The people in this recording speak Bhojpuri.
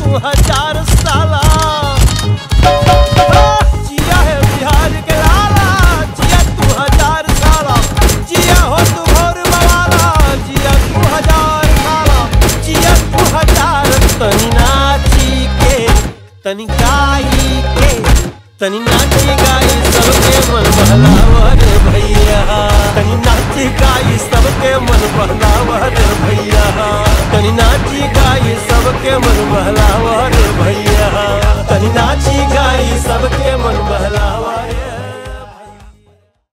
तू हजार साला जिया है बिहार के लाला जिया तू हजार साला जिया हो तू भोर मवाला जिया तू हजार साला जिया तू हजार तनी नाची के तनी गाई के तनी नाची गाई सबके मन बहलावा रे भैया तनी नाची गाई सबके मन बहलावा रे भैया तनी नाची गाई सबके मन